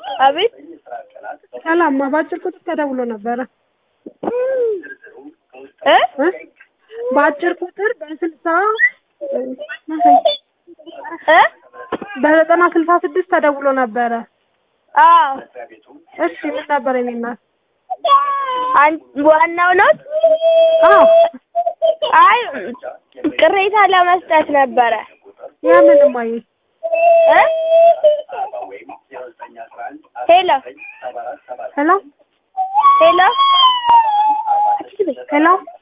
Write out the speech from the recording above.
አቤት ሰላም በአጭር ቁጥር ተደውሎ ነበረ እ እ በአጭር ቁጥር በስልሳ እ በዘጠና ስልሳ ስድስት ተደውሎ ነበረ አዎ እሺ ምን ነበር የኔ እናት አን- ዋናው ነው አዎ አይ ቅሬታ ለመስጠት ነበረ የምን እማዬ እ ሄሎ ሄሎ ሄሎ ሄሎ